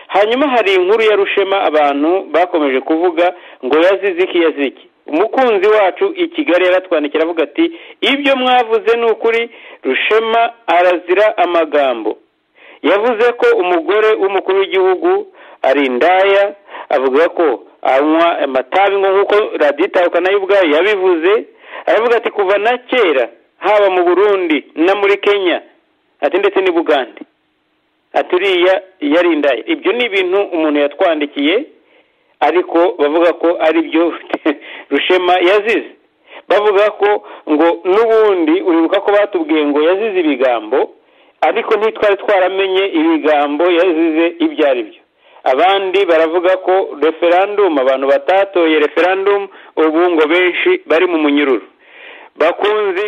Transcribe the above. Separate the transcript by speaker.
Speaker 1: hanyuma hari inkuru ya rushema abantu bakomeje kuvuga ngo yazize iki yaziki umukunzi wacu i kigali yaratwandikira avuga ati ibyo mwavuze ni ukuri rushema arazira amagambo yavuze ko umugore w'umukuru w'igihugu ari indaya avuga ko anywa amatabi nk'uko raditawuka nayo ubwayo yabivuze aravuga ati kuva na kera haba mu burundi no muri kenya ati ndetse n'i bugande ati uriya yari indaya ibyo ni ibintu umuntu yatwandikiye ariko bavuga ko ari byo rushema yazize bavuga ko ngo n'ubundi uribuka ko batubwiye ngo yazize ibigambo ariko ntitwari twaramenye ibigambo yazize ibyo ari byo abandi baravuga ko referandumu abantu batatoye referandumu ubu ngo benshi bari mu munyururu bakunzi